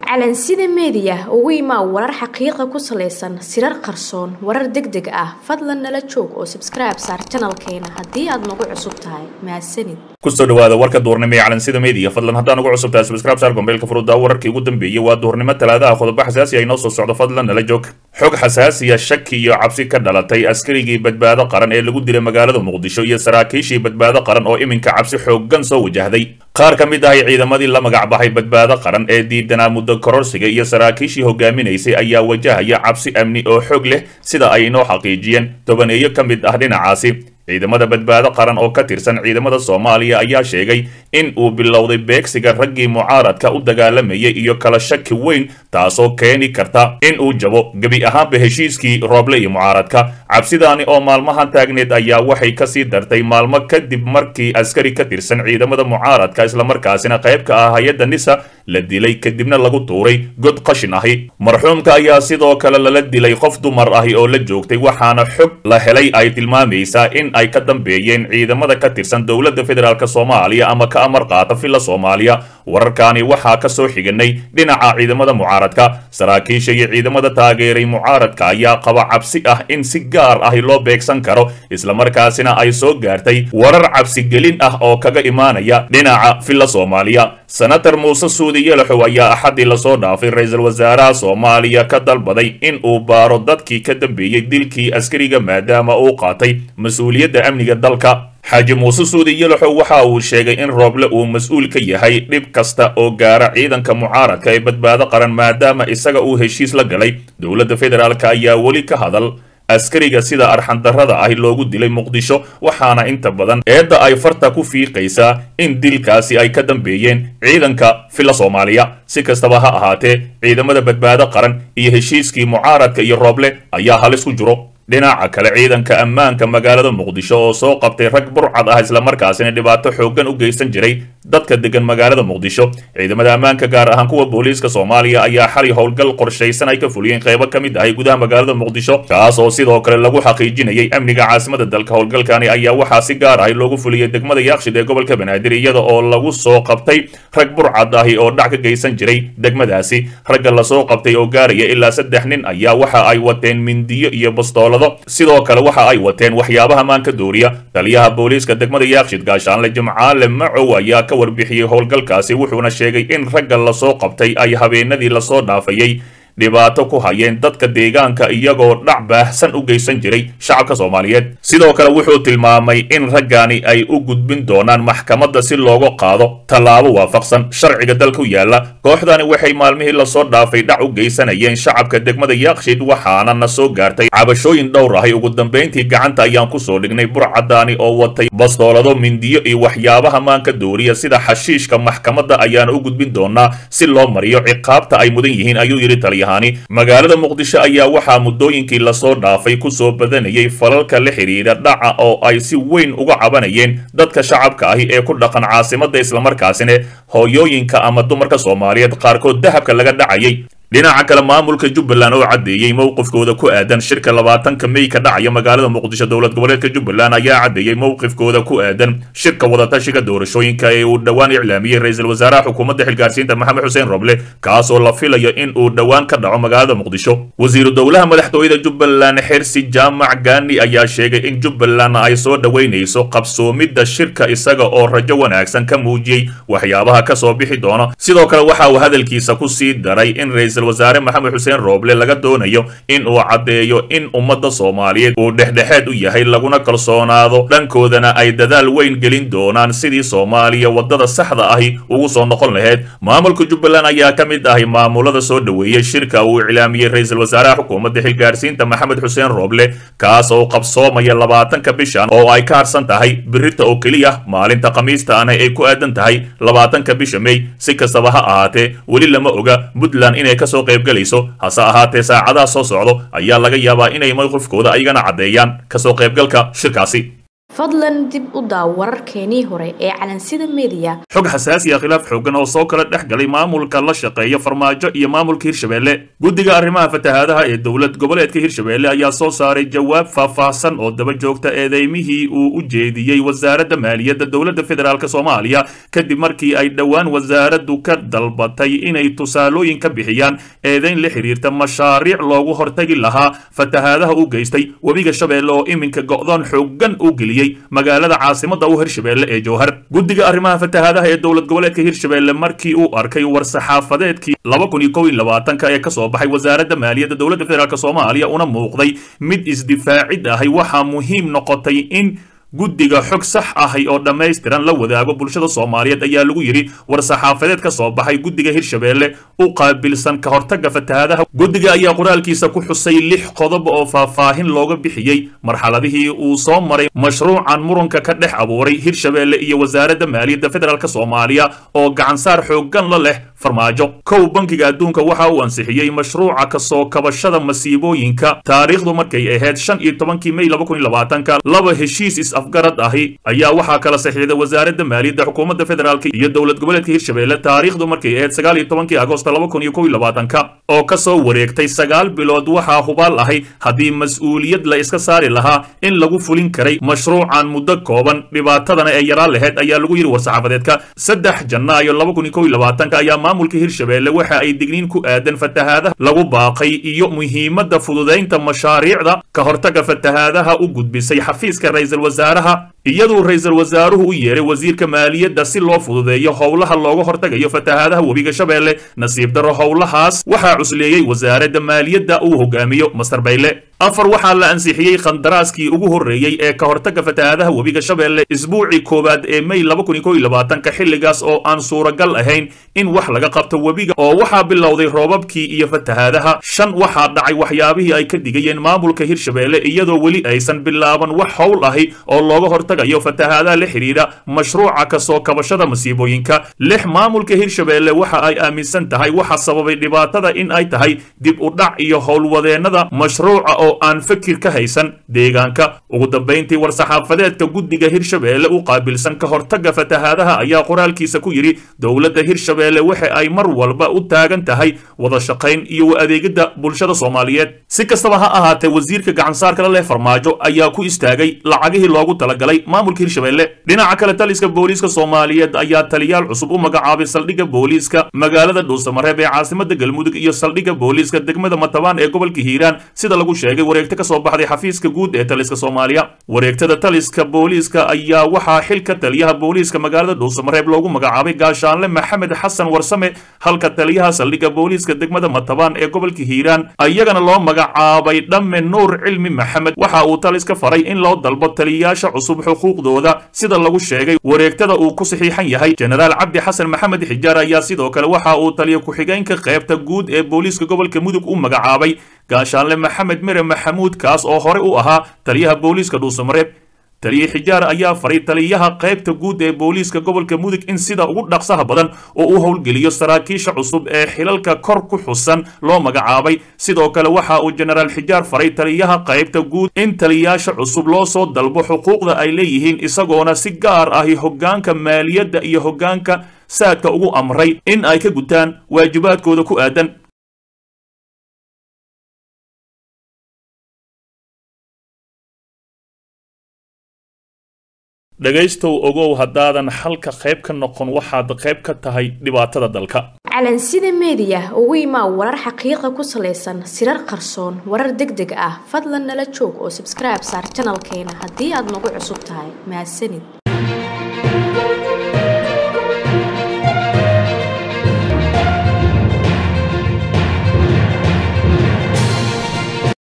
calansida meediya ugu imaa warar xaqiiqa ku salaysan sirar qarsoon warar deg deg ah fadlan nala joog oo sabskribe saar janalkeena haddii aad nagu cusub tahay mahadsanid kusoo dhawaada warka duurnimo ee calansida media fadlan haddaan ugu cusub tahay subscribe saar gombeelka furuda wararkii ugu dambeeyey waa duurnimo talaadaha qodobo xasaasi ay noo soo socdo fadlan nala joog xog xasaasiya shaki iyo cabsi ka dhalatay askarigii badbaado qaran ee lagu dilay magaalada muqdisho iyo saraakiishii badbaado qaran oo iminka cabsi xooggan soo wajahday qaar ka mid ahay ciidamadii la magac baxay badbaado qaran ee diidanaa muddo kororsiga iyo saraakiishii hogaaminaysay ayaa wajahaya cabsi amni oo xoog leh sida ay inoo xaqiijiyeen tobaneeyo ka mid ah dhinacaasi ciidamada badbaado qaran oo ka tirsan ciidamada soomaaliya ayaa sheegay in uu bilowday beegsiga raggii mucaaradka u dagaalamayay iyo kala shaki weyn taasoo keeni karta in uu jabo gebi ahaanba heshiiskii rooble iyo mucaaradka cabsidaani oo maalmahan taagneed ayaa waxay kasii dartay maalmo kadib markii askari ka tirsan ciidamada mucaaradka islamarkaasina qayb ka ah hay-adda nisa la dilay kadibna lagu tuuray god qashin ahi marxuumka ayaa sidoo kale lala dilay qof dumar ahi oo la joogtay waxaana xog la helay ay tilmaamaysaa in ay ka dambeeyeen ciidamada ka tirsan dowladda federaalk soomaaliya ama ka amar qaata villa soomaaliya wararkaani waxaa ka soo xiganay dhinaca ciidamada mucaaradka saraakiisha iyo ciidamada taageeray mucaaradka ayaa qaba cabsi ah in si gaar ahi loo beegsan karo islamarkaasina ay soo gaartay warar cabsigelin ah oo kaga imaanaya dhinaca villa soomaaliya senator muuse suudi yalaxow ayaa axaddii lasoo dhaafay ra-iisul wasaaraha soomaaliya ka dalbaday in uu baaro dadkii ka dambeeyey dilkii askariga maadaama uu qaatay mas-uuliyadda amniga dalka xaaji muuse suudi yalaxow waxa uu sheegay in rooble uu mas-uul ka yahay dhib kasta oo gaara ciidanka mucaaradka ee badbaado qaran maadaama isaga uu heshiis la galay dowladda federaalk ayaa weli ka hadal askariga sida arxandarrada ahi loogu dilay muqdisho waxaana inta badan eedda ay farta ku fiiqaysaa in dilkaasi ay ka dambeeyeen ciidanka villa soomaaliya si kastaba ha ahaatee ciidamada badbaado qaran iyo heshiiskii mucaaradka iyo rooble ayaa halis ku jiro dhinaca kale ciidanka ammaanka magaalada muqdisho oo soo qabtay rag burcad ah islamarkaasina dhibaato xooggan u geysan jiray dadka degan magaalada muqdisho ciidamada ammaanka gaar ahaan kuwa booliiska soomaaliya ayaa xali howlgal qorshaysan ay ka fuliyeen qaybo ka mid ahay gudaha magaalada muqdisho kaas oo sidoo kale lagu xaqiijinayay amniga caasimada dalka howlgalkani ayaa waxaa si gaar ahi loogu fuliyey degmada yaakshid ee gobolka banaadir iyada oo lagu soo qabtay rag burcad ahi oo dhac ka geysan jiray degmadaasi ragga lasoo qabtay oo gaaraya ilaa saddex nin ayaa waxa ay wateen mindiyo iyo bastoolado sidoo kale waxa ay wateen waxyaabaha maanka dooriya taliyaha booliiska degmada yaakshid gaashaanle jimcaale macow ayaa ka warbixiyey howlgalkaasi wuxuuna sheegay in ragga lasoo qabtay ay habeenadii lasoo dhaafayay dhibaato ku hayeen dadka deegaanka iyagoo dhac baahsan u geysan jiray shacabka soomaaliyeed sidoo kale wuxuu tilmaamay in raggani ay u gudbin doonaan maxkamadda si looga qaado tallaabo waafaqsan sharciga dalka u yaalla kooxdani waxay maalmihii lasoo dhaafay dhac u geysanayeen shacabka degmada yaakshid waxaana na soo gaartay cabashooyin dhowr ahay ugu dambayntii gacanta ayaan kusoo dhignay burcadaani oo watay bastoolado mindiyo iyo waxyaabaha maanka dooriya sida xashiishka maxkamadda ayaana u gudbin doonaa si loo mariyo ciqaabta ay mudan yihiin ayuu yidhi taliyaha magaalada muqdisho ayaa waxaa muddooyinkii lasoo dhaafay kusoo badanayay falalka la xidhiidha dhaca oo ay si weyn uga cabanayeen dadka shacabka ahi ee ku dhaqan caasimadda islamarkaasina hooyooyinka ama dumarka soomaaliyeed qaarkood dahabka laga dhacayay dhinaca kale maamulka jubbaland oo caddeeyey mowqifkooda ku aadan shirka labaatanka mey ka dhacaya magaalada muqdisho dowlad goboleedka jubbaland ayaa caddeeyey mowqifkooda ku aadan shirka wadatashiga doorashooyinka ee uu dhowaan iclaamiyey ra-iisul wasaaraha xukuumadda xilgaarsiinta maxamed xuseen roble kaas oo la filayo in uu dhowaan ka dhaco magaalada muqdisho wasiiru dowlaha madaxtooyada jubbaland xirsi jaamac gaani ayaa sheegay in jubbaland ay soo dhoweynayso qabsoomidda shirka isaga oo rajo wanaagsan ka muujiyey waxyaabaha kasoo bixi doono sidoo kale waxa uu hadalkiisa ku sii daray in wasaare maxamed xuseen rooble laga doonayo in uu caddeeyo in ummadda soomaaliyeed uu dhexdhexaad u yahay laguna kalsoonaado dhankoodana ay dadaal weyn gelin doonaan sidii soomaaliya waddada saxda ahi ugu soo noqon lahayd maamulka jubbaland ayaa ka mid ahay maamulada soo dhoweeyey shirka uu iclaamiyey ra-iisul wasaaraha xukuumadda xilgaarsiinta maxamed xuseen rooble kaas oo qabsoomaya labaatanka bishan oo ay ka harsan tahay birita oo keliya maalinta khamiistaana ay ku aadan tahay labaatanka bisha mey si kastaba ha ahaatee weli lama oga puntland inay kasoo qaybgalayso hase ahaatee saacadaha soo socdo ayaa laga yaabaa inay mowqifkooda ayagana caddeeyaan kasoo qaybgalka shirkaasi fadlan dib u daaw wararkeenii hore ee calansida mediya xog xasaasi ah khilaaf xoogan oo soo kala dhex galay maamulka la shaqeeya farmaajo iyo maamulka hirshabelle guddiga arrimaha fatahaadaha ee dowlad goboleedka hirshabelle ayaa soo saaray jawaab faahfaahsan oo daba joogta eedeymihii uu u jeediyey wasaaradda maaliyadda dowladda federaalk soomaaliya kadib markii ay dhowaan wasaaraddu ka dalbatay inay tusaalooyin ka bixiyaan eedeyn la xiriirta mashaariic loogu hortagi lahaa fatahaadaha u geystay webiga shabeelle oo iminka go'doon xoogan u geliyey magaalada caasimada u hirshabelle ee jowhar guddiga arrimaha fatahaadaha ee dowlad goboleedka hirshabelle markii uu arkay war-saxaafadeedkii laba kun iyo kow iyo labaatanka ee kasoo baxay wasaaradda maaliyadda dowladda federaalk soomaaliya una muuqday mid isdifaacid ahay waxaa muhiim noqotay in guddiga xog sax ahay oo dhammaystiran la wadaago bulshada soomaaliyeed ayaa lagu yidhi war-saxaafadeed ka soo baxay guddiga hirshabelle u qaabilsan ka hortagga fatahaadaha guddiga ayaa qoraalkiisa ku xusay lix qodob oo faahfaahin looga bixiyey marxaladihii uu soo maray mashruucan muranka ka dhex abuuray hirshabelle iyo wasaaradda maaliyadda federaalk soomaaliya oo gacansaar xooggan la leh farmaajo kow bankiga adduunka waxa uu ansixiyey mashruuca kasoo kabashada masiibooyinka taariikhdu markay ahayd shan iyo tobankii may laba kun iyo labaatanka laba heshiis is-afgarad ahi ayaa waxaa kala saxiixday wasaaradda maaliyadda xukuumadda federaalk iyo dowlad goboleedka hirshabelle taariikhdu markay ahayd sagaal iyo tobankii agoosto laba kun iyo kow iyo labaatanka oo kasoo wareegtay sagaal bilood waxaa hubaal ahay haddii mas-uuliyad la iska saari lahaa in lagu fulin karay mashruucan muddo kooban dhibaatadana ee yaraan laheyd ayaa lagu yidhi war-saxaafadeedka saddex janaayo laba kun iyo kow iyo labaatanka ayaa maamulka hirshabelle waxa ay digniin ku aadan fatahaadaha lagu baaqay iyo muhiimadda fududaynta mashaariicda ka hortagga fatahaadaha u gudbisay xafiiska ra-iisul wasaaraha iyaduu ra-iisul wasaaruhu u yeeray wasiirka maaliyadda si loo fududeeyo howlaha looga hortagayo fatahaadaha webiga shabeelle nasiib darro howlahaas waxaa cusleeyey wasaaradda maaliyadda uu hogaamiyo master bayle afar waxaa la ansixiyey khandaraaskii ugu horreeyey ee ka hortagga fatahaadaha webiga shabeelle isbuucii koowaad ee may laba kun iyo kow iyo labaatanka xilligaas oo aan suuragal ahayn in wax laga qabto webiga oo waxaa bilowday roobabkii iyo fatahaadaha shan waxaa dhacay waxyaabihii ay ka digayeen maamulka hirshabelle iyadoo weli aysan bilaaban wax howl ahi oo looga hortagayo fatahaadaha la xidhiidha mashruuca kasoo kabashada masiibooyinka lix maamulka hirshabelle waxa ay aaminsan tahay waxa sababay dhibaatada in ay tahay dib u dhac iyo howlwadeennada mashruuca oo aan fakir ka haysan deegaanka ugu dambayntii war-saxaafadeedka guddiga hirshabelle u qaabilsan ka hortagga fatahaadaha ayaa qoraalkiisa ku yidhi dowladda hirshabelle waxa ay mar walba u taagan tahay wada shaqayn iyo u adeegidda bulshada soomaaliyeed si kastaba ha ahaatee wasiirka gacansaarka la leh farmaajo ayaa ku istaagay lacagihii loogu talagalay maamulka hirshabelle dhinaca kale taliska booliiska soomaaliyeed ayaa taliyaal cusub u magacaabay saldhigga booliiska magaalada dhuusamareeb ee caasimada galmudug iyo saldhigga booliiska degmada matabaan ee gobolka hiiraan sida lagu sheegay wareegto ka soo baxday xafiiska guud ee taliska soomaaliya wareegtada taliska booliiska ayaa waxaa xilka taliyaha booliiska magaalada dhuusamareeb loogu magacaabay gaashaanle maxamed xasan warsame halka taliyaha saldhigga booliiska degmada matabaan ee gobolka hiiraan iyagana loo magacaabay dhamme nuur cilmi maxamed waxa uu taliska faray in loo dalbo taliyayaasha cusub xuquuqdooda sida lagu sheegay wareegtada uu ku saxiixan yahay jenaraal cabdi xasan maxamed xijaar ayaa sidoo kale waxa uu taliya ku-xigeenka qaybta guud ee booliiska gobolka mudug u magacaabay gaashaanle maxamed mere maxamuud kaas oo hore u ahaa taliyaha booliiska dhuusamareeb taliye xijaar ayaa faray taliyaha qaybta guud ee booliiska gobolka mudug in sida ugu dhaqsaha badan oo u howlgeliyo saraakiisha cusub ee xilalka kor ku xusan loo magacaabay sidoo kale waxa uu jenaraal xijaar faray taliyaha qaybta guud in taliyayaasha cusub loo soo dalbo xuquuqda ay leeyihiin isagoona si gaar ahi hoggaanka maaliyadda iyo hoggaanka saadka ugu amray in ay ka gutaan waajibaadkooda ku aadan dhegaystow ogow haddaadan xalka qayb ka noqon waxaad qayb ka tahay dhibaatada dalka calansida mediya ugu imaa warar xaqiiqa ku salaysan sirar qarsoon warar deg deg ah fadlan nala joog oo sabskribe saar janalkeena haddii aad nagu cusub tahay mahadsanid